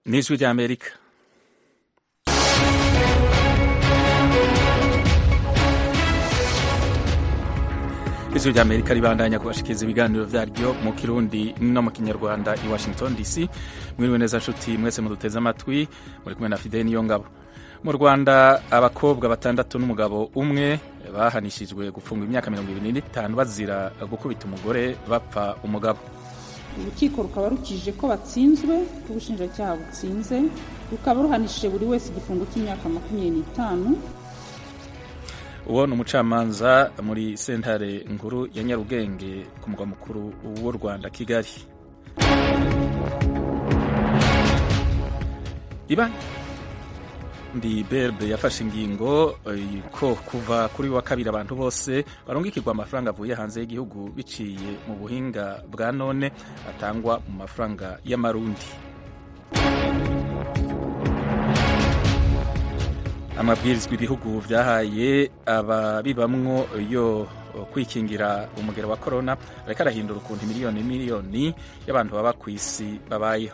n'ijwi ry'amerika ijwi ry'amerika ribandanya kubashikiriza ibiganiro vyaryo mu kirundi no mu kinyarwanda i washington dc mwiriwe neza nshuti mwese muduteze amatwi muri kumwe na fideli niyo ngabo mu rwanda abakobwa batandatu n'umugabo umwe bahanishijwe gufungwa imyaka mirongo ibiri n'itanu bazira gukubita umugore bapfa umugabo urukiko rukaba rukije ko batsinzwe ko ubushinjacyaha butsinze rukaba ruhanishije buri wese igifungo cy'imyaka makumyabiri n'itanu uwo ni umucamanza muri sentare nkuru ya nyarugenge ku mugwa mukuru w'u rwanda kigali iba ndi berbe yafashe ingingo ko kuva kuri wa kabiri abantu bose barungikirwa amafaranga avuye hanze y'igihugu biciye mu buhinga bwa none atangwa mu mafaranga y'amarundi amabwirizwa ibihugu byahaye ababibamwo yo kwikingira umugero wa korona ariko arahindura ukuntu miliyoni miliyoni y'abantu baba ku isi babayeho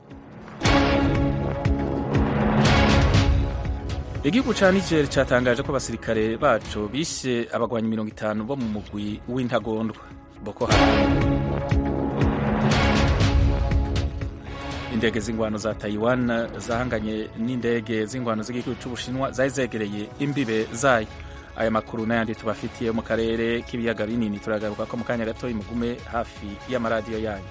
igihugu ca niger catangaje ko abasirikare baco bishe abagwanyi mirongo itanu bo mu mugwi w'intagondwa boko haram indege z'ingwano za taiwan zahanganye n'indege z'ingwano z'igihugu c'ubushinwa zari zegereye imbibe zayo aya makuru n'ayandi tubafitiye mu karere k'ibiyaga binini turagaruka ko mu kanya gatoyi mugume hafi y'amaradiyo yanyu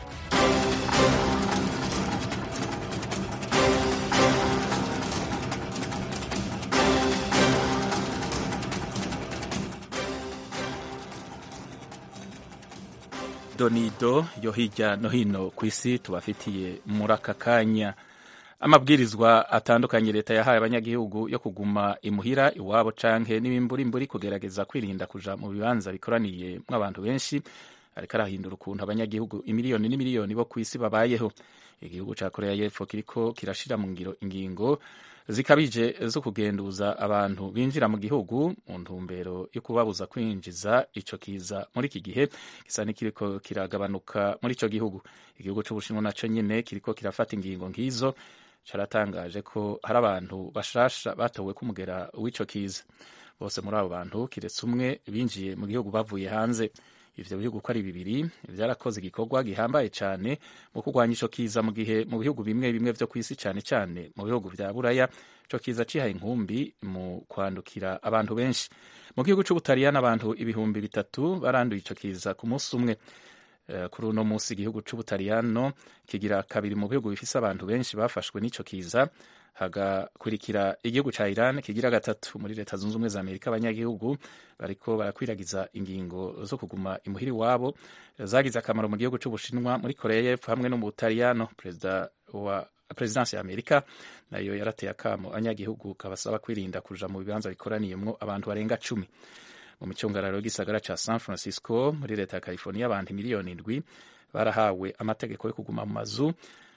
donido yo hirya no hino ku isi tubafitiye muri aka kanya amabwirizwa atandukanye leta yahaye abanyagihugu yo kuguma imuhira iwabo canke n'ibimburimburi kugerageza kwirinda kuja mu bibanza bikoraniye mw'abantu benshi ariko arahindura ukuntu abanyagihugu imiliyoni n'imiliyoni bo ku isi babayeho igihugu ca korea y'epfo kiriko kirashira mu ngiro ingingo zikabije zo kugenduza abantu binjira mu gihugu mu ntumbero yo kubabuza kwinjiza ico kiza muri iki gihe gisa n'ikiriko kiragabanuka muri ico gihugu igihugu c'ubushinwa naco nyene kiriko kirafata ingingo nk'izo caratangaje ko hari abantu bashasha batowe k'umugera w'ico kiza bose muri abo bantu kiretse umwe binjiye mu gihugu bavuye hanze ivyo bihugu ko ari bibiri vyarakoze igikorwa gihambaye cane mu kurwanya ico kiza mu gihe mu bihugu bimwe bimwe vyo kw'isi cane cane mu bihugu vya buraya ico kiza cihaye inkumbi mu kwandukira abantu benshi mu gihugu c'ubutaliyani abantu ibihumbi bitatu baranduye ico kiza ku munsi umwe uh, kuri uno munsi igihugu c'ubutaliyano kigira kabiri mu bihugu bifise abantu benshi bafashwe n'ico kiza hagakurikira igihugu ca Iran kigira gatatu muri leta zunze ubumwe za Amerika abanyagihugu bariko barakwiragiza ingingo zo kuguma imuhiri wabo zagize akamaro mu gihugu c'Ubushinwa muri Korea y'Epfo hamwe no mu Butaliyano perezida wa prezidansi ya Amerika nayo yarateye akamo abanyagihugu kabasaba kwirinda kuja mu bibanza bikoraniyemwo abantu barenga cumi mu micungararo y'igisagara ca San Francisco muri leta ya California abantu miliyoni indwi barahawe amategeko yo kuguma mu mazu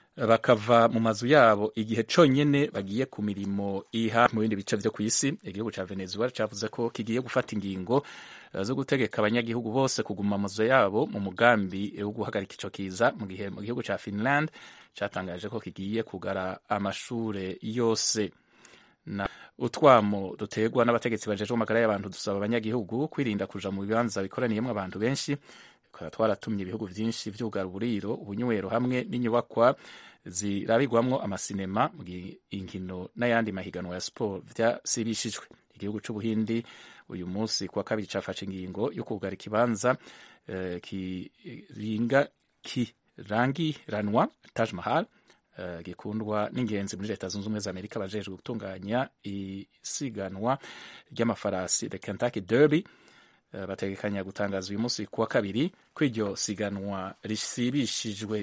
bakava mu mazu yabo igihe conyene bagiye ku mirimo iha mu bindi bice vyo kw'isi igihugu ca Venezuela cavuze ko kigiye gufata ingingo zo gutegeka abanyagihugu bose kuguma mu mazu yabo mu mugambi wo guhagarika ico kiza mu gihe mu gihugu ca Finland catangaje ko kigiye kugara amashure yose na utwamo dutegwa n'abategetsi bajejwe amagara y'abantu dusaba abanyagihugu kwirinda kuja mu bibanza bikoraniyemwo abantu benshi tukaba twaratumye ibihugu vyinshi vyugara uburiro ubunywero hamwe n'inyubakwa zirabigwamwo amasinema mu gihe inkino n'ayandi mahiganwa ya siporo vyasibishijwe igihugu c'ubuhindi uyu munsi kuwa kabiri cafashe ingingo yo kugara ikibanza uh, kiringa kirangiranwa Taj Mahal uh, gikundwa n'ingenzi muri leta zunze ubumwe za Amerika bajejwe gutunganya isiganwa ry'amafarasi the Kentucky Derby uh, bategekanya gutangaza uyu munsi kuwa kabiri ko iryo siganwa risibishijwe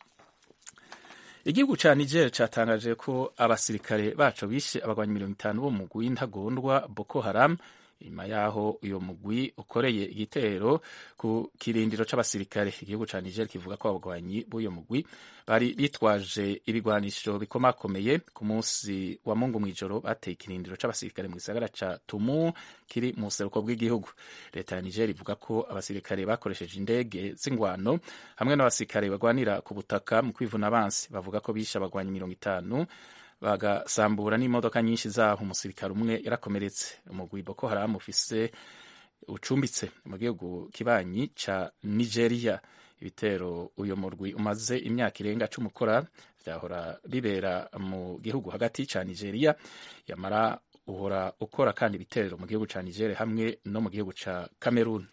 igihugu ca Niger catangaje ko abasirikare baco bishe abagwanyi mirongo itanu bo mu mugwi w'intagondwa Boko Haram inyuma yaho uyo mugwi ukoreye igitero ku kirindiro c'abasirikare igihugu ca niger kivuga ko abagwanyi b'uyo mugwi bari bitwaje ibigwanisho bikomakomeye ku munsi wa mungu mw'ijoro bateye ikirindiro c'abasirikare mu gisagara ca tumu kiri mu buseruko bw'igihugu leta ya niger ivuga ko abasirikare bakoresheje indege z'ingwano hamwe n'abasirikare bagwanira ku butaka mu kwivuna abansi bavuga ko bishe abagwanyi mirongo itanu bagasambura n'imodoka nyinshi zaho umusirikare umwe yarakomeretse umugwi boko haramu ufise ucumbitse mu gihugu kibanyi ca nigeria ibitero uyu murwi umaze imyaka irenga cumi ukora vyahora bibera mu gihugu hagati ca nigeria yamara uhora ukora kandi ibitero mu gihugu ca nigeria hamwe no mu gihugu ca cameroon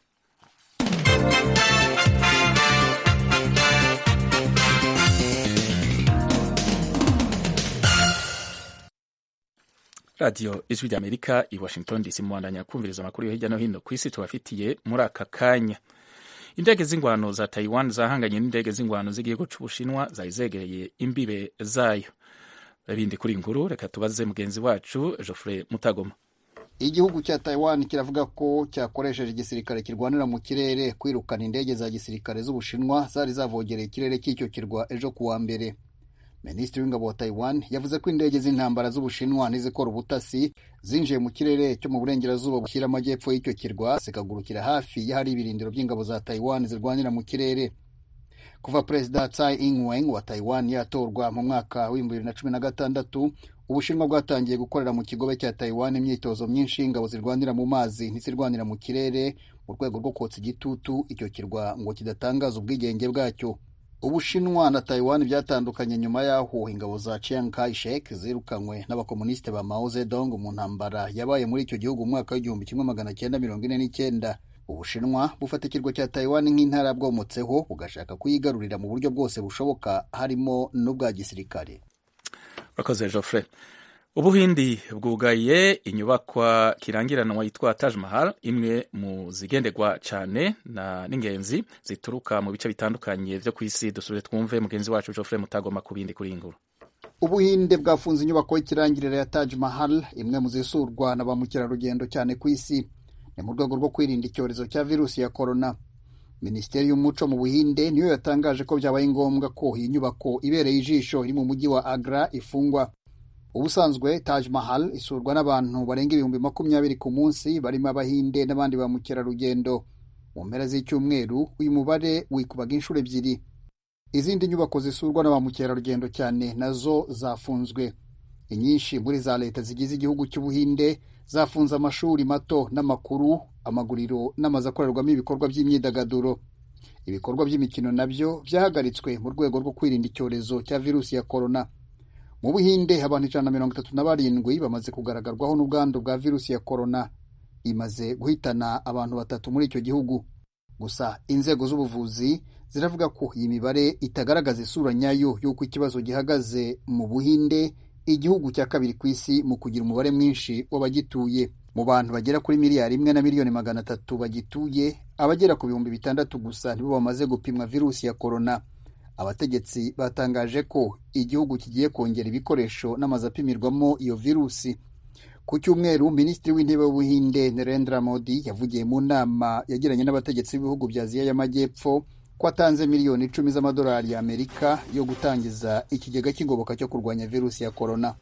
radiyo ijwi rya amerika i washington dc muwandanya kumviriza amakuru yo hirya no hino ku isi tubafitiye muri aka kanya indege z'ingwano za taiwan zahanganye n'indege z'ingwano z'igihugu c'ubushinwa zari zegereye imbibe zayo ibindi kuri inkuru reka tubaze mugenzi wacu geoffrey mutagoma igihugu cya taiwan kiravuga ko cyakoresheje igisirikare kirwanira mu kirere kwirukana indege za gisirikare z'ubushinwa zari zavogereye ikirere cy'icyo kirwa ejo kuwa mbere minisitiri w'ingabo wa taiwan yavuze ko indege z'intambara z'ubushinwa n'izikora ubutasi zinjiye mu kirere cyo mu burengerazuba bushyira amajyepfo y'icyo kirwa zikagurukira hafi y'ahari ibirindiro by'ingabo za taiwan zirwanira mu kirere kuva perezida tsai ing-wen wa taiwan yatorwa mu mwaka w'ibihumbi bibiri na cumi na gatandatu ubushinwa bwatangiye gukorera mu kigobe cya taiwan imyitozo myinshi y'ingabo zirwanira mu mazi ntizirwanira mu kirere mu rwego rwo kotsa igitutu icyo kirwa ngo kidatangaza ubwigenge bwacyo ubushinwa na taiwan byatandukanye nyuma y'aho ingabo za chiang kai-shek zirukanywe n'abakomunisite ba mao zedong mu ntambara yabaye muri icyo gihugu mu mwaka w'igihumbi kimwe magana cyenda mirongo ine n'icyenda ubushinwa bufata ikirwa cya taiwan nk'intara bwomotseho bugashaka kuyigarurira mu buryo bwose bushoboka harimo n'ubwa gisirikare urakoze geoffrey ubuhindi bwugaye inyubakwa kirangiranwa yitwa Taj Mahal imwe mu zigenderwa cyane n'ingenzi zituruka mu bice bitandukanye byo ku isi dusubire twumve mugenzi wacu Geoffrey Mutagoma ku bindi kuri inguru ubuhinde bwafunze inyubako y'ikirangirire ya Taj Mahal imwe mu zisurwa na ba mukerarugendo cyane ku isi ni mu rwego rwo kwirinda icyorezo cya virusi ya korona minisiteri y'umuco mu buhinde niyo yatangaje ko byabaye ngombwa ko iyi nyubako ibereye ijisho iri mu mujyi wa agra ifungwa ubusanzwe Taj Mahal isurwa n'abantu barenga ibihumbi makumyabiri ku munsi barimo abahinde n'abandi ba mukerarugendo mu mpera z'icyumweru uyu mubare wikubaga inshuro ebyiri izindi nyubako zisurwa na ba mukerarugendo cyane nazo zafunzwe inyinshi muri za leta zigize igihugu cy'ubuhinde zafunze amashuri mato n'amakuru amaguriro n'amazu akorerwamo ibikorwa by'imyidagaduro ibikorwa by'imikino nabyo byahagaritswe mu rwego rwo kwirinda icyorezo cya virusi ya korona mu buhinde abantu ijana na mirongo itatu na barindwi bamaze kugaragarwaho n'ubwandu bwa virusi ya korona imaze guhitana abantu batatu muri icyo gihugu gusa inzego z'ubuvuzi ziravuga ko iyi mibare itagaragaza isura nyayo y'uko ikibazo gihagaze mu buhinde igihugu cya kabiri ku isi mu kugira umubare mwinshi w'abagituye mu bantu bagera kuri miliyari imwe na miliyoni magana atatu bagituye abagera ku bihumbi bitandatu gusa nibo bamaze gupimwa virusi ya korona abategetsi batangaje ko igihugu kigiye kongera ibikoresho n'amazu apimirwamo iyo virusi ku cyumweru minisitiri w'intebe w'ubuhinde Narendra Modi yavugiye mu nama yagiranye n'abategetsi b'ibihugu bya aziya y'amajyepfo ko atanze miliyoni icumi z'amadolari y'amerika yo gutangiza ikigega cy'ingoboka cyo kurwanya virusi ya korona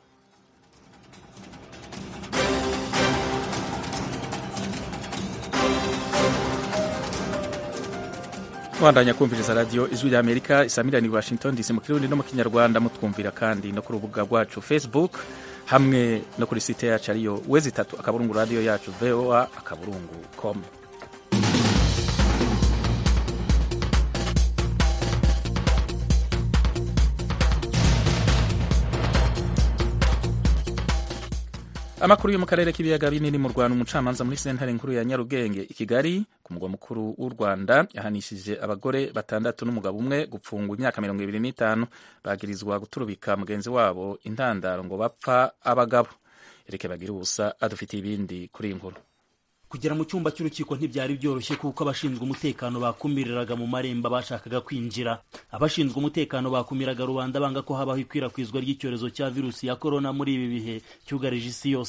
bandanya kumviriza radiyo ijwi rya amerika isamirani washington dc mu kirundi no mu kinyarwanda mutwumvira kandi no ku rubuga rwacu facebook hamwe no kuri site yacu ariyo wezi itatu akaburungu radiyo yacu voa akaburungu com amakuru yo mu karere k'ibiyaga binini mu rwanda umucamanza muri sentare nkuru ya nyarugenge i kigali ku mugwa mukuru w'u rwanda yahanishije abagore batandatu n'umugabo umwe gupfungwa imyaka mirongo ibiri n'itanu bagirizwa guturubika mugenzi wabo intandaro ngo bapfa abagabo ereke bagira ubusa adufitiye ibindi kuri iyi nkuru kugera mu cyumba cy'urukiko ntibyari byoroshye kuko abashinzwe umutekano bakumiriraga mu marembo bashakaga kwinjira abashinzwe umutekano bakumiraga rubanda banga ko habaho ikwirakwizwa ry'icyorezo cya virusi ya korona muri ibi bihe cyugarije isi yose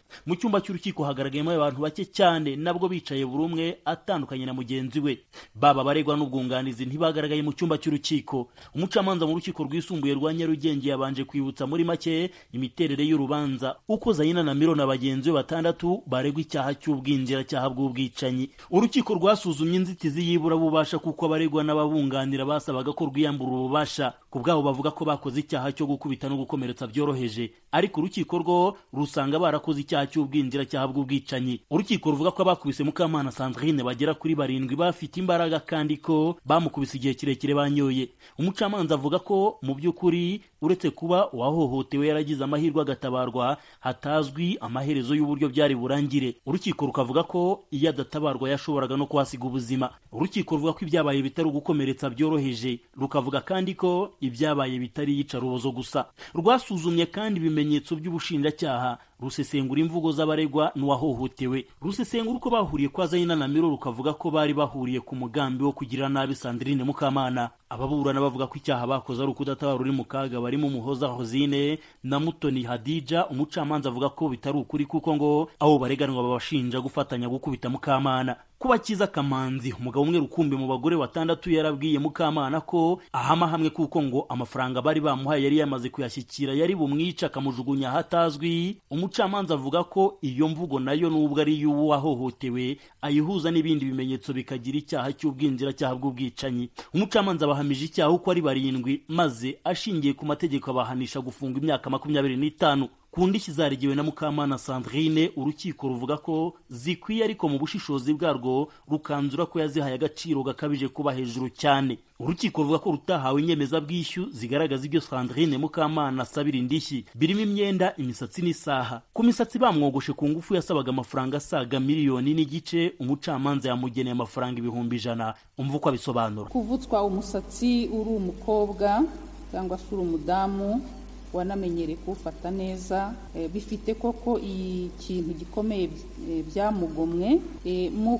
mu cyumba cy'urukiko hagaragayemo abantu bake cyane nabwo bicaye buri umwe atandukanye na mugenzi we baba abaregwa n'ubwunganizi ntibagaragaye mu cyumba cy'urukiko umucamanza mu rukiko rwisumbuye rwa nyarugenge yabanje kwibutsa muri make imiterere y'urubanza uko zayina na miro na bagenzi be batandatu baregwa icyaha cy'ubwinjiracyaha bw'ubwicanyi urukiko rwasuzumye inzitizi y'iburabubasha kuko abaregwa n'ababunganira basabaga ko rwiyambura ububasha ku bwabo bavuga ko bakoze icyaha cyo gukubita no gukomeretsa byoroheje ariko urukiko rwo rusanga barakoze icyaha cy'ubwinjiracyaha bw'ubwicanyi urukiko ruvuga ko abakubise mukamana sandrine bagera kuri barindwi bafite imbaraga kandi ko bamukubise igihe kirekire banyoye umucamanza avuga ko mu by'ukuri uretse kuba uwahohotewe yaragize amahirwe agatabarwa hatazwi amaherezo y'uburyo byari burangire urukiko rukavuga ko iyo adatabarwa yashoboraga no kuhasiga ubuzima urukiko ruvuga ko ibyabaye bitari ugukomeretsa byoroheje rukavuga kandi ko ibyabaye bitari iyicarubozo gusa rwasuzumye kandi ibimenyetso by'ubushinjacyaha rusesengura imvugo z'abaregwa n'uwahohotewe rusesengura uko bahuriye kwa zayina na miro rukavuga ko bari bahuriye ku mugambi wo kugirira nabi sandrine mukamana ababurana bavuga ko icyaha bakoze ari ukudatabara uri mu kaga barimo umuhoza hozine na mutoni hadija umucamanza avuga ko bitari ukuri kuko ngo abo bareganwa babashinja gufatanya gukubita mukamana kuba kiza kamanzi umugabo umwe rukumbi mu bagore batandatu yarabwiye mukamana ko ahama hamwe kuko ngo amafaranga bari bamuhaye yari yamaze kuyashyikira yari bumwica akamujugunya ahatazwi umucamanza avuga ko iyo mvugo nayo nubwo ari iy'uwo wahohotewe ayihuza n'ibindi bimenyetso bikagira icyaha cy'ubwinjiracyaha bw'ubwicanyi umucamanza abahamije icyaha uko ari barindwi maze ashingiye ku mategeko abahanisha gufunga imyaka makumyabiri n'itanu ku ndishyi zarigiwe na mukamana sandrine urukiko ruvuga ko zikwiye ariko mu bushishozi bwarwo rukanzura ko yazihaye agaciro gakabije kuba hejuru cyane urukiko ruvuga ko rutahawe inyemezabwishyu zigaragaza ibyo sandrine mukamana asabira indishyi birimo imyenda imisatsi n'isaha ku misatsi bamwogoshe ku ngufu yasabaga amafaranga asaga miliyoni n'igice umucamanza yamugeneye amafaranga ibihumbi ijana umva uko abisobanura kuvutswa umusatsi uri umukobwa cyangwa se uri umudamu wanamenyereye kuwufata neza bifite koko ikintu gikomeye byamugomwe mu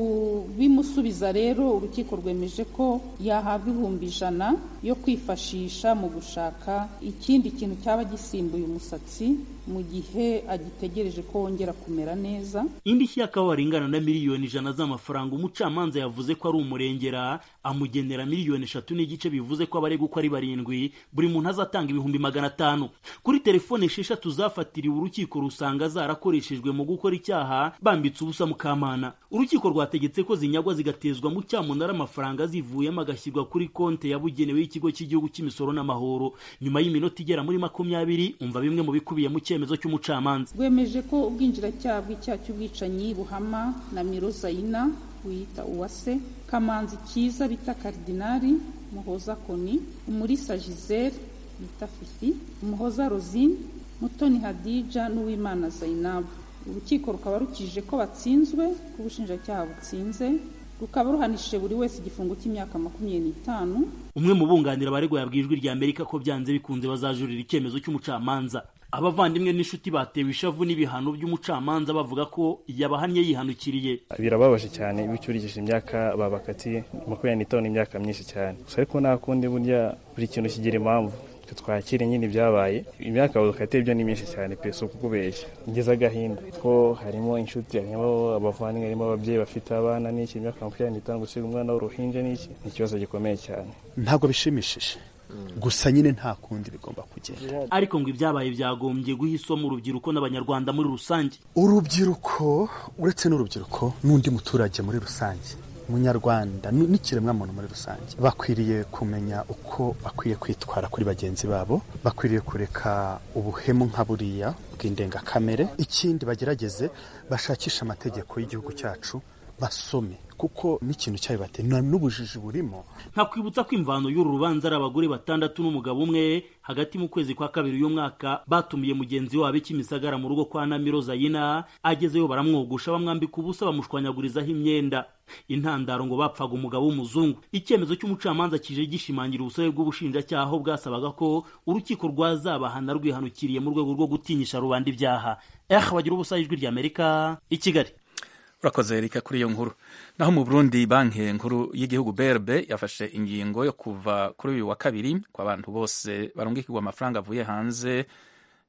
kubimusubiza rero urukiko rwemeje ko yahabwa ibihumbi ijana yo kwifashisha mu gushaka ikindi kintu cyaba gisimbuye umusatsi mu gihe agitegereje ko wongera kumera neza indishyi y'akababaro ingana na miliyoni ijana z'amafaranga umucamanza yavuze ko ari umurengera amugenera miliyoni eshatu n'igice bivuze ko abaregwa uko ari barindwi buri muntu azatanga ibihumbi magana atanu kuri telefone esheshatu zafatiriwe urukiko rusanga zarakoreshejwe mu gukora icyaha bambitse ubusa mukamana urukiko rwategetse ko zinyagwa zigatezwa mu cyamunara amafaranga zivuyemo agashyirwa kuri konti yabugenewe y'ikigo cy'igihugu cy'imisoro n'amahoro nyuma y'iminota igera muri makumyabiri umva bimwe mu bikubiye mu cyemezo cy'umucamanza rwemeje ko ubwinjiracyaha bw'icyaha cy'ubwicanyi buhama na miro zayina wiyita uwase kamanzi kiza bita karidinari muhoza koni umurisa gisele bita fifi umuhoza rosine mutoni hadija n'uwimana zainabu urukiko rukaba rukije ko batsinzwe ko ubushinjacyaha butsinze rukaba ruhanishije buri wese igifungo cy'imyaka makumyabiri n'itanu umwe mu bunganira abaregwa yabwiye ijwi rya amerika ko byanze bikunze bazajurira icyemezo cy'umucamanza abavandimwe n'inshuti batewe ishavu n'ibihano by'umucamanza bavuga ko yabahannye yihanukiriye birababaje cyane iyo ucyurikije imyaka babakatiye makumyabiri n'itanu imyaka myinshi cyane gusa ariko nta kundi burya buri kintu kigira impamvu twakire nyine ibyabaye imyaka bakatiye byo ni myinshi cyane pe si ukukubeshya ngeze agahinda ko harimo inshuti harimo abavandimwe harimo ababyeyi bafite abana n'iki imyaka makumyabiri n'itanu gusiga umwana w'uruhinja n'iki ni ikibazo gikomeye cyane ntabwo bishimishije gusa nyine nta kundi bigomba kugenda ariko ngo ibyabaye byagombye guha isomo urubyiruko n'abanyarwanda muri rusange urubyiruko uretse n'urubyiruko n'undi muturage muri rusange umunyarwanda n'ikiremwamuntu muri rusange bakwiriye kumenya uko bakwiye kwitwara kuri bagenzi babo bakwiriye kureka ubuhemu nka buriya bw'indengakamere ikindi bagerageze bashakishe amategeko y'igihugu cyacu basome kuko n'ikintu cyabibateye n'ubujiji burimo nkakwibutsa ko imvano y'uru rubanza ari abagore batandatu n'umugabo umwe hagati mu kwezi kwa kabiri uyu mwaka batumiye mugenzi wabo ikimisagara mu rugo kwa namiro zayina agezeyo baramwogosha bamwambika ubusa bamushwanyagurizaho imyenda intandaro ngo bapfaga umugabo w'umuzungu icyemezo cy'umucamanza kije gishimangira ubusabe bw'ubushinjacyaha aho bwasabaga ko urukiko rwazabahana rwihanukiriye mu rwego rwo gutinyisha rubanda ibyaha eh bagira ubusa ijwi ry'amerika i kigali urakoze erika kuri iyo nkuru naho mu burundi banki nkuru y'igihugu brb yafashe ingingo yo kuva kuri uyu wa kabiri ku bantu bose barungikirwa amafaranga avuye hanze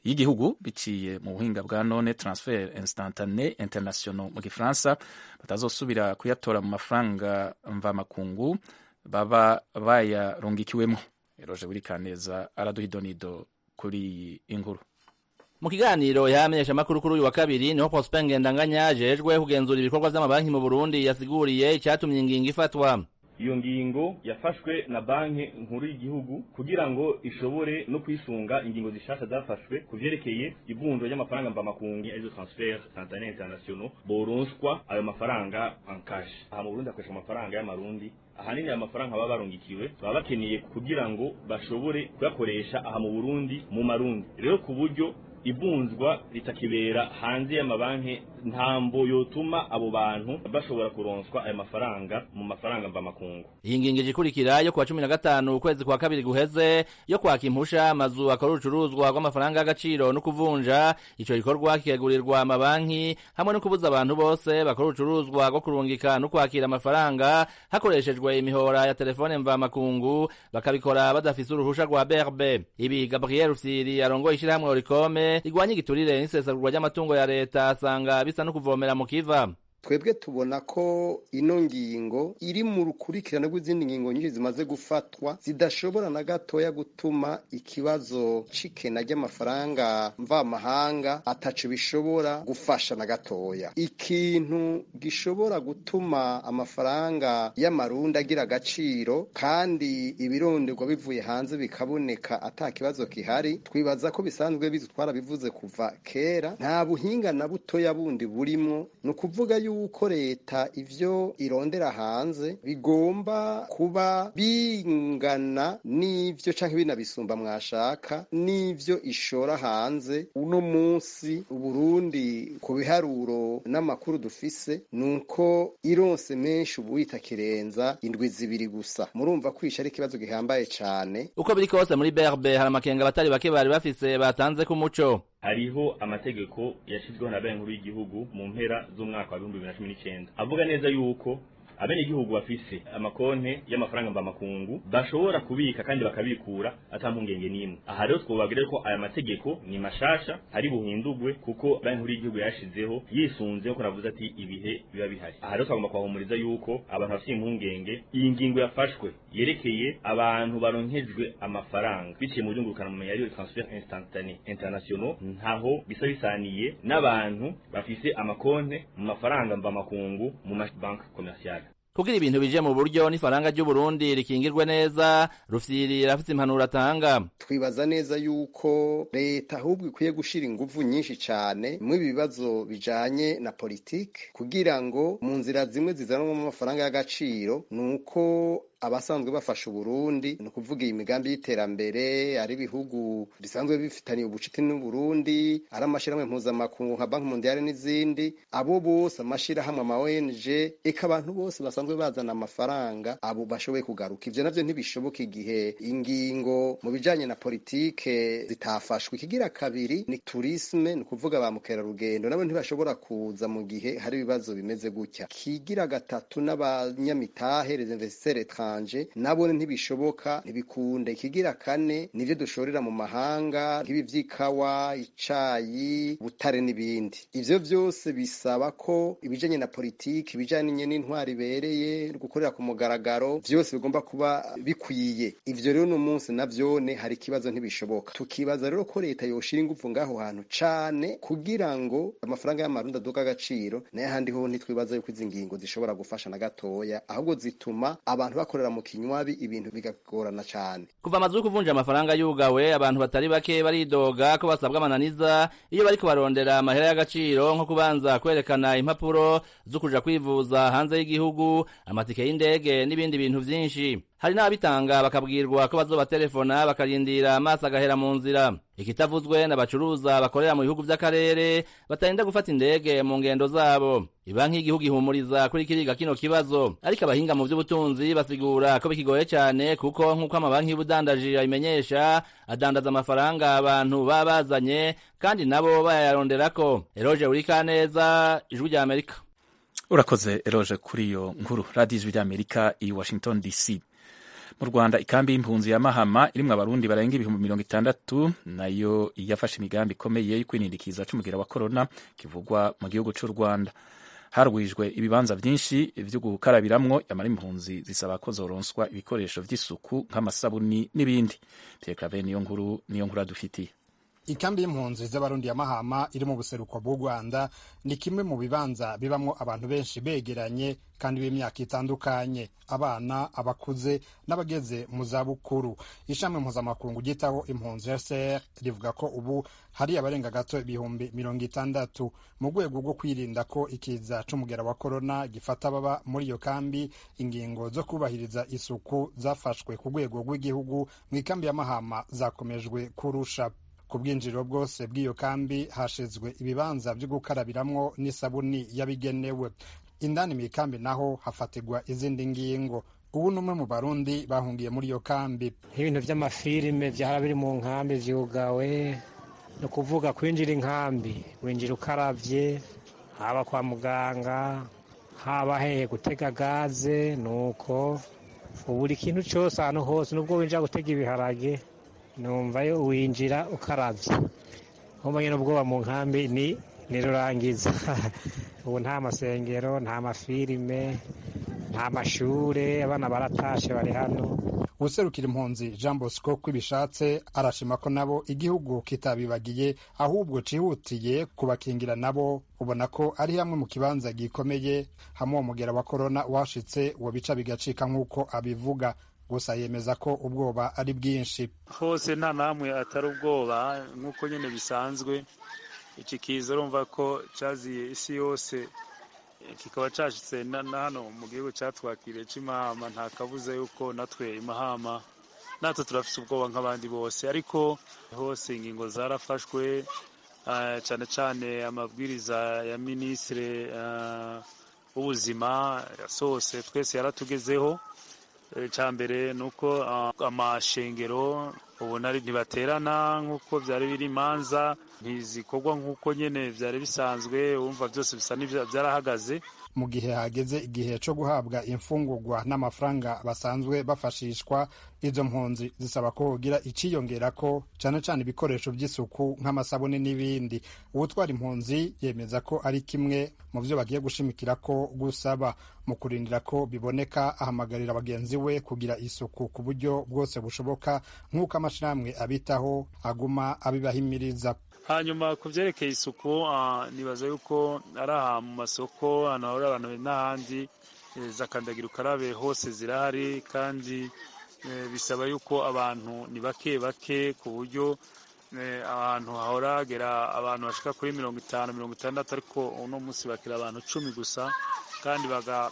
y'igihugu biciye mu buhinga bwa none transfer instantane international mu gifaransa batazosubira kuyatora mu mafaranga mvamakungu baba bayarungikiwemo eroje wirikaneza araduha idonido kuri iyi inkuru mu kiganiro yamenyesha amakuru kuri uyu wa kabiri niho Prosper Ngendanganya ajejwe kugenzura ibikorwa vy'amabanki mu Burundi yasiguriye icyatumye ingingo ifatwa iyo ngingo yafashwe na banki nkuru y'igihugu kugira ngo ishobore no kwisunga ingingo zishasha zafashwe ku vyerekeye ivunjwa ry'amafaranga mvamakungu arizo transfer instantané international boronswa ayo mafaranga en cash aha mu Burundi hakoreshwa amafaranga y'amarundi ahanini aya mafaranga baba barungikiwe baba bakeneye kugira ngo bashobore kuyakoresha aha mu Burundi mu marundi rero ku buryo ivunjwa ritakibera hanze y'amabanki ntambo yotuma abo bantu bashobora kuronswa ayo mafaranga mu mafaranga mvamakungu iyi ngingo ikurikira yo kuwa cumi na gatanu ukwezi kwa kabiri guheze yo kwaka impusha amazu akora urucuruzwa rw'amafaranga y'agaciro no kuvunja ico gikorwa kikegurirwa amabanki hamwe no kubuza abantu bose bakora urucuruzwa rwo kurungika no kwakira amafaranga hakoreshejwe imihora ya telefone mvamakungu bakabikora badafise uruhusha rwa BRB ibi Gabriel Rufyiri arongoye ishirahamwe Oricome rigwanya igiturire n'isesagurwa ry'amatungo ya leta asanga bisa no kuvomera mu kiva twebwe tubona ko ino ngingo iri mu rukurikirane rw'izindi ngingo nyinshi zimaze gufatwa zidashobora na gatoya gutuma ikibazo c'ikena ry'amafaranga mvamahanga ataco bishobora gufasha na gatoya ikintu gishobora gutuma amafaranga y'amarundi agira agaciro kandi ibironderwa bivuye hanze bikaboneka ata kibazo kihari twibaza ko bisanzwe bizi twarabivuze kuva kera nta buhinga na butoya bundi burimwo ni ukuvuga yuko yuko leta ivyo irondera hanze bigomba kuba bingana n'ivyo canke binabisumba mwashaka n'ivyo ishora hanze uno munsi uburundi ku biharuro n'amakuru dufise nuko ironse menshi ubu itakirenza indwi zibiri gusa murumva kwisha ari ikibazo gihambaye cane uko biri kose muri BRB hari amakenga abatari bake bari bafise batanze ku muco hariho amategeko yashyizweho na banki nkuru y'igihugu mu mpera z'umwaka wa bihumbi bibiri na cumi n'icyenda avuga neza yuko abenegihugu bafise amakonte y'amafaranga mvamakungu bashobora kubika kandi bakabikura ata mpungenge n'imwe aha rero twobabwira ko aya mategeko ni mashasha hari buhindurwe kuko banki nkuru y'igihugu yashizeho yisunze nkuko navuze ati ibihe biba bihari aha rero twagomba kubahumuriza yuko abantu bafite impungenge iyi ngingo yafashwe yerekeye abantu baronkejwe amafaranga biciye mu buryo ngurukanabumenyi ariyo transfer instantane international ntaho bisa bisaniye n'abantu bafise amakonte mu mafaranga mvamakungu mu mabanki komerciale kugira ibintu bije mu buryo n'ifaranga ry'uburundi rikingirwe neza rufyiri rafite impanuro atanga twibaza neza yuko leta ahubwo ikwiye gushira inguvu nyinshi cane mu bibazo bijanye na politike kugira ngo mu nzira zimwe zizanwa mu mafaranga y'agaciro nuko abasanzwe bafasha uburundi ni ukuvuga iyi migambi y'iterambere ari ibihugu bisanzwe bifitaniye ubucuti n'uburundi ari amashyirahamwe mpuzamakungu nka banki mondiale n'izindi abo bose amashyirahamwe ama ONG eka abantu bose basanzwe bazana amafaranga abo bashoboye kugaruka ivyo navyo ntibishoboka igihe ingingo mu bijanye na politike zitafashwe ikigira kabiri ni tourisme ni ukuvuga ba mukerarugendo nabo ntibashobora kuza mu gihe hari ibibazo bimeze gutya kigira gatatu n'abanyamitahe les investisseurs étrangers nabo ntibishoboka ntibikunde ikigira kane nivyo dushorera mu mahanga nk'ibi vy'ikawa icayi butare n'ibindi ivyo vyose bisaba ko ibijanye na politiki ibijanye n'intwari ibereye gukorera ku mugaragaro vyose bigomba kuba bikwiye ivyo rero no munsi navyone hari ikibazo ntibishoboka tukibaza rero ko leta yoshira ingufu ngaho hantu cane kugira ngo amafaranga y'amarundi aduka agaciro naye ahandi ho ntitwibaza yuko izi ngingo zishobora gufasha na gatoya ahubwo zituma abantu bakorera mu kinywabi ibintu bigagorana cane kuva amazu yo kuvunja amafaranga yugawe abantu batari bake baridoga ko basabwa amananiza iyo bariko barondera amahera y'agaciro nko kubanza kwerekana impapuro zo kuja kwivuza hanze y'igihugu amatike y'indege n'ibindi bintu vyinshi hari n'ababitanga bakabwirwa ko bazobaterefona bakarindira amaso agahera mu nzira ikitavuzwe n'abacuruza bakorera mu bihugu vy'akarere batarinda gufata indege mu ngendo zabo ibanki y'igihugu ihumuriza kuri kiriga kino kibazo ariko abahinga mu vy'ubutunzi basigura ko bikigoye cane kuko nk'uko amabanki y'ubudandaji abimenyesha adandaza amafaranga abantu baba bazanye kandi nabo bayaronderako eroje urikaneza ijwi rya amerika urakoze eroje kuri iyo nkuru radiyo ijwi rya amerika i washington dc mu rwanda ikambi y'impunzi ya mahama irimwo abarundi barenga ibihumbi mirongo itandatu nayo yafashe imigambi ikomeye yo kwinindikiza c'umugera wa korona kivugwa mu gihugu c'u rwanda harwijwe ibibanza vyinshi vyo gukarabiramwo yamara impunzi zisaba ko zoronswa ibikoresho vy'isuku nk'amasabuni n'ibindi pierre claver niyo nkuru niyo nkuru adufitiye ikambi y'impunzi z'abarundi ya mahama iri mu buseruko bw'u rwanda ni kimwe mu bibanza bibamwo abantu benshi begeranye kandi b'imyaka itandukanye abana abakuze n'abageze mu zabukuru ishami mpuzamakungu ryitaho impunzi rcr rivuga ko ubu hari abarenga gato ibihumbi mirongo itandatu mu rwego rwo kwirinda ko ikiza c'umugera wa korona gifata baba muri iyo kambi ingingo zo kubahiriza isuku zafashwe ku rwego rw'igihugu mu ikambi ya mahama zakomejwe kurusha ku bwinjiriro bwose bw'iyo kambi hashizwe ibibanza byo gukarabiramwo n'isabuni yabigenewe indani mu ikambi naho hafatirwa izindi ngingo ubu ni umwe mu barundi bahungiye muri iyo kambi nk'ibintu by'amafilime byahora biri mu nkambi vyugawe ni ukuvuga kwinjira inkambi winjira ukaravye haba kwa muganga haba hehe gutega gaze nuko buri kintu cyose ahantu hose nubwo winjira gutega ibiharage numvayo winjira ukaravye nkumanye n'ubwoba mu nkambi ni ni rurangiza ubu nta masengero nta mafilime nta mashure abana baratashe bari hano userukira impunzi jean bosco kwibishatse arashima ko nabo igihugu kitabibagiye ahubwo cihutiye kubakingira nabo ubona ko ari hamwe mu kibanza gikomeye hamwe uwo mugera wa korona washitse uwo bica bigacika nk'uko abivuga gusa yemeza ko ubwoba ari bwinshi hose nta namwe atari ubwoba nk'uko nyine bisanzwe iki kiza urumva ko cyaziye isi yose kikaba cyashitse na hano mu gihugu cyatwakiriye cy'imahama nta kabuza yuko natwe imahama natwe turafite ubwoba nk'abandi bose ariko hose ingingo zarafashwe cyane cyane amabwiriza ya minisitiri w'ubuzima yasohose twese yaratugezeho icya mbere ni uko amashengero ubona ntibaterana nk'uko byari biri imanza ntizikorwa nk'uko nyine byari bisanzwe wumva byose bisa byarahagaze mu gihe hageze igihe cyo guhabwa imfungurwa n'amafaranga basanzwe bafashishwa izo mpunzi zisaba ko hogira iciyongera ko cyane cyane ibikoresho by'isuku nk'amasabune n'ibindi uwutwara impunzi yemeza ko ari kimwe mu byo bagiye gushimikira ko gusaba mu kurindira ko biboneka ahamagarira bagenzi we kugira isuku ku buryo bwose bushoboka nk'uko amashyirahamwe abitaho aguma abibahimiriza hanyuma ku byerekeye isuku nibaza yuko ari aha mu masoko ahantu hahurira abantu n'ahandi za kandagira ukarabe hose zirahari kandi bisaba yuko abantu ni bake bake ku buryo ahantu hahora hagera abantu bashika kuri mirongo itanu mirongo itandatu ariko uno munsi bakira abantu cumi gusa kandi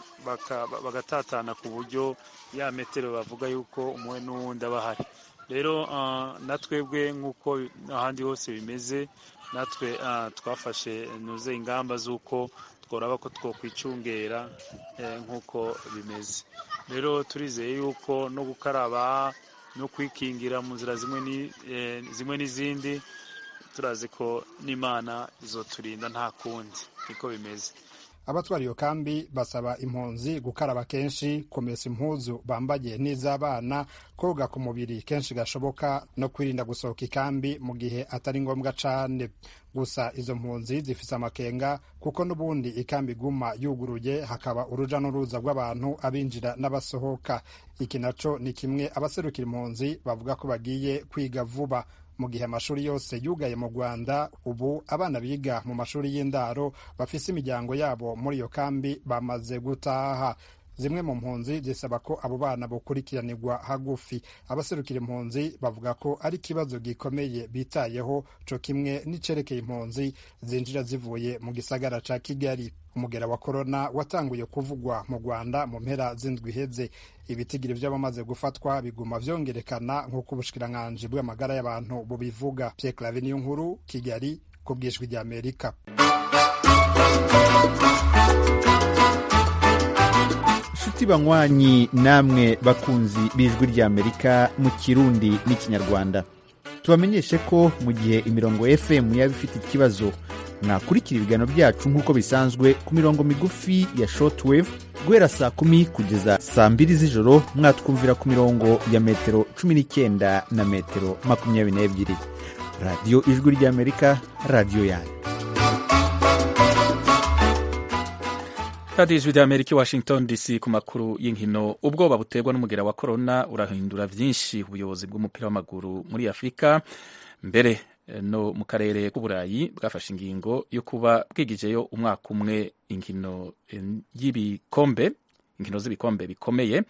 bagatatana ku buryo ya metero bavuga yuko umwe n'uwundi aba ahari rero natwebwe nk'uko ahandi hose bimeze natwe twafashe nuze ingamba z'uko tworaba ko twokwicungera nk'uko bimeze rero turizeye yuko no gukaraba no kwikingira mu nzira zimwe n'izindi turazi ko n'imana izoturinda nta kundi niko bimeze abatwara iyo kambi basaba impunzi gukaraba kenshi kumesa impuzu bambaye n'iz'abana koga ku mubiri kenshi gashoboka no kwirinda gusohoka ikambi mu gihe atari ngombwa cane gusa izo mpunzi zifise amakenga kuko n'ubundi ikambi iguma yuguruye hakaba uruja n'uruza rw'abantu abinjira n'abasohoka iki naco ni kimwe abaserukira impunzi bavuga ko bagiye kwiga vuba mu gihe amashuri yose yugaye mu rwanda ubu abana biga mu mashuri y'indaro bafise imiryango yabo muri iyo kambi bamaze gutaha zimwe mu mpunzi zisaba ko abo bana bukurikiranirwa hagufi abaserukira impunzi bavuga ko ari ikibazo gikomeye bitayeho co kimwe n'icerekeye impunzi zinjira zivuye mu gisagara ca kigali umugera wa korona watanguye kuvugwa mu rwanda mu mpera z'indwi iheze ibitigiri vy'abamaze gufatwa biguma vyongerekana nk'uko ubushikiranganji bw'amagara y'abantu bubivuga pierre clave niyo nkuru kigali ku bwijwi ry'amerika nshuti banywanyi namwe bakunzi b'ijwi ry'amerika mu kirundi n'ikinyarwanda tubamenyeshe ko mu gihe imirongo fm yaba ifite ikibazo mwakurikira ibiganiro byacu nk'uko bisanzwe ku mirongo migufi ya shortwave guhera saa kumi kugeza saa mbiri z'ijoro mwatwumvira ku mirongo ya metero cumi n'icyenda na metero makumyabiri n'ebyiri radiyo ijwi ry'amerika radiyo yanyu radiyo ijwi ry'amerika i washington dc ku makuru y'inkino ubwoba buterwa n'umugera wa korona urahindura byinshi ubuyobozi bw'umupira w'amaguru muri afurika mbere no mu karere k'uburayi bwafashe ingingo yo kuba bwigijeyo umwaka umwe inkino y'ibikombe inkino z'ibikombe bikomeye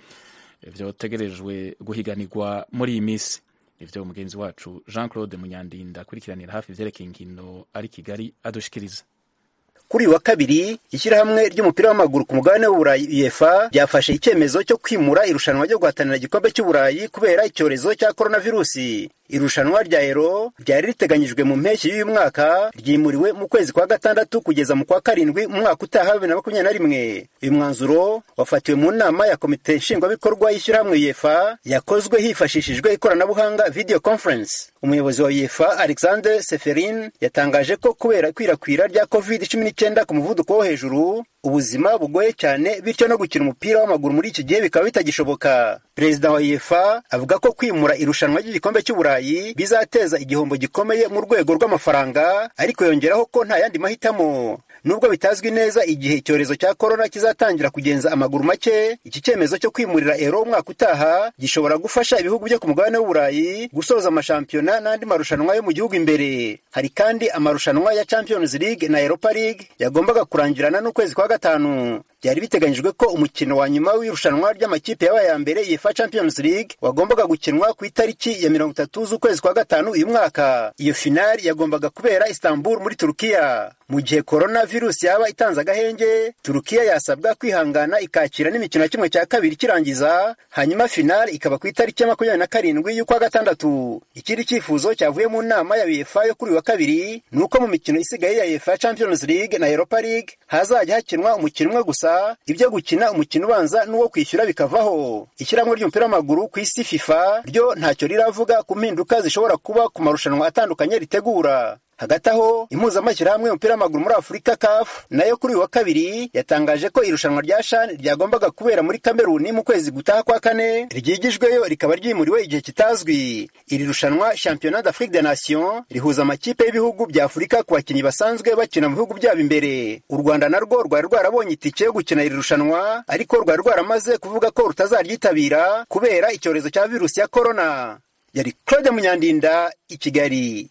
byotegerejwe guhiganirwa muri iyi minsi ibyo mugenzi wacu jean claude munyandinda akurikiranira hafi ibyerekeye inkino ari kigali adushikiriza kuri uyu wa kabiri ishyirahamwe ry'umupira w'amaguru ku mugabane w'uburayi uefa ryafashe icyemezo cyo kwimura irushanwa ryo guhatanira igikombe cy'uburayi kubera icyorezo cya coronavirusi irushanwa rya ero ryari riteganyijwe mu mpeshyi y'uyu mwaka ryimuriwe mu kwezi kwa gatandatu kugeza mu kwa karindwi mu mwaka utaha bibiri na makumyabiri na rimwe uyu mwanzuro wafatiwe mu nama ya komite nshingwabikorwa y'ishyirahamwe uefa yakozwe hifashishijwe ikoranabuhanga video conference umuyobozi wa uefa alexander seferin yatangaje ko kubera ikwirakwira rya covid cumi n'icyenda ku muvuduko wo hejuru ubuzima bugoye cyane bityo no gukina umupira w'amaguru muri iki gihe bikaba bitagishoboka perezida wa uefa avuga ko kwimura irushanwa ry'igikombe cy'uburayi bizateza igihombo gikomeye mu rwego rw'amafaranga ariko yongeraho ko nta yandi mahitamo nubwo bitazwi neza igihe icyorezo cya korona kizatangira kugenza amaguru make iki cyemezo cyo kwimurira ero umwaka utaha gishobora gufasha ibihugu byo ku mugabane w'uburayi gusoza amashampiyona n'andi marushanwa yo mu gihugu imbere hari kandi amarushanwa ya champions league na europa league yagombaga kurangirana n'ukwezi kwa gatanu byari biteganyijwe ko umukino wa nyuma w'irushanwa ry'amakipe yabaye ya mbere yefa champions league wagombaga gukinwa ku itariki ya mirongo itatu z'ukwezi kwa gatanu uyu mwaka iyo finali yagombaga kubera istanbul muri turukiya mu gihe korona virusi yaba itanze agahenge turukiya yasabwa kwihangana ikakira n'imikino ya kimwe cya kabiri kirangiza hanyuma finali ikaba ku itariki ya makumyabiri na karindwi y'ukwa gatandatu ikindi cyifuzo cyavuye mu nama ya uefa yo kuri uyu wa kabiri ni uko mu mikino isigaye ya uefa champions league na europa league hazajya hakinwa umukino umwe gusa ibyo gukina umukino ubanza n'uwo kwishyura bikavaho ishyirahamwe ry'umupira w'amaguru ku isi fifa ryo ntacyo riravuga ku mpinduka zishobora kuba ku marushanwa atandukanye ritegura hagati aho impuzamashyirahamwe y'umupira w'amaguru muri afurika caf nayo kuri uyu wa kabiri yatangaje ko irushanwa rya shan ryagombaga kubera muri kameruni mu kwezi gutaha kwa kane ryigijweyo rikaba ryimuriwe igihe kitazwi iri rushanwa championnat d'afrique des nations rihuza amakipe y'ibihugu bya afurika ku bakinnyi basanzwe bakina mu bihugu byabo imbere u rwanda narwo rwari rwarabonye itike yo gukina iri rushanwa ariko rwari rwaramaze kuvuga ko rutazaryitabira kubera icyorezo cya virusi ya korona yari claude munyandinda i kigali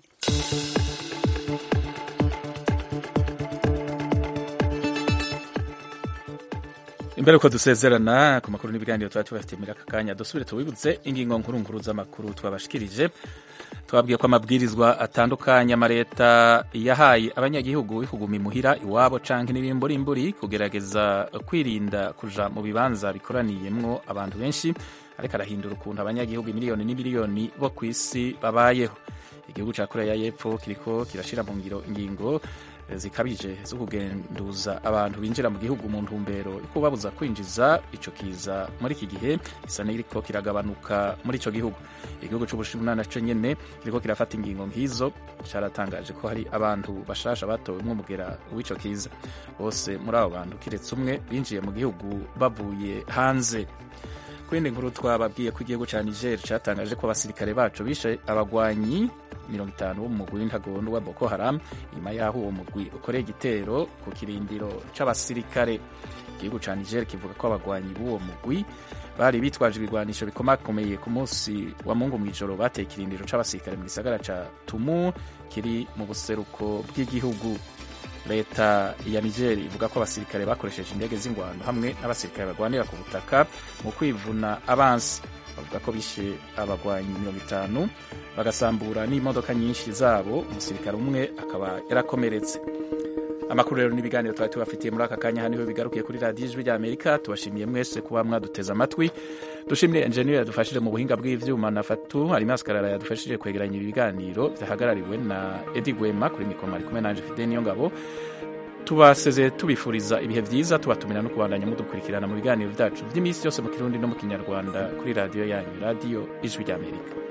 imbere uko dusezerana ku makuru n'ibiganiro tuba tubafitiye muri aka kanya dusubire tubibutse ingingo nkuru nkuru z'amakuru twabashikirije twabwiye ko amabwirizwa atandukanye amaleta yahaye abanyagihugu kuguma imuhira iwabo canke n'ibimburimburi kugerageza kwirinda kuja mu bibanza bikoraniyemwo abantu benshi ariko arahindura ukuntu abanyagihugu miliyoni n'imiliyoni bo ku isi babayeho igihugu ca koreya y'epfo kiriko kirashira mu ngiro ingingo zikabije zo kugenduza abantu binjira mu gihugu mu ntumbero yo kubabuza kwinjiza ico kiza muri iki gihe gisa n'iriko kiragabanuka muri ico gihugu igihugu c'ubushinwa naco nyene kiriko kirafata ingingo nk'izo caratangaje ko hari abantu bashasha batowemwo umugera w'ico kiza bose muri abo bantu kiretse umwe binjiye mu gihugu bavuye hanze kwindi nkuru twababwiye ko igihugu ca niger catangaje ko abasirikare baco bishe abagwanyi mirongo itanu bo mu mugwi w'intagondwa wa boko haram nyuma y'aho uwo mugwi ukoreye igitero ku kirindiro c'abasirikare igihugu ca niger kivuga ko abagwanyi b'uwo mugwi bari bitwaje ibigwanisho bikomakomeye ku munsi wa mungu mw'ijoro bateye ikirindiro c'abasirikare mu gisagara ca tumu kiri mu buseruko bw'igihugu leta ya niger ivuga ko abasirikare bakoresheje indege z'ingwano hamwe n'abasirikare barwanira ku butaka mu kwivuna abansi bavuga ko bishe abagwanyi mirongo itanu bagasambura n'imodoka nyinshi zabo umusirikare umwe akaba yarakomeretse amakuru rero n'ibiganiro twari tubafitiye muri aka kanya haniho bigarukiye kuri radiyo ijwi rya amerika tubashimiye mwese kuba mwaduteze amatwi dushimire enjeniyeri yadufashije mu buhinga bw'ivyuma na fatu harimo asikarara yadufashije kwegeranya ibi biganiro byahagarariwe na edi gwema kuri mikoma ari kumwe nanje fide niyo ngabo tubasezeye tubifuriza ibihe byiza tubatumira no kubandanya mudukurikirana mu biganiro byacu by'iminsi yose mu kirundi no mu kinyarwanda kuri radiyo yanyu radiyo ijwi rya amerika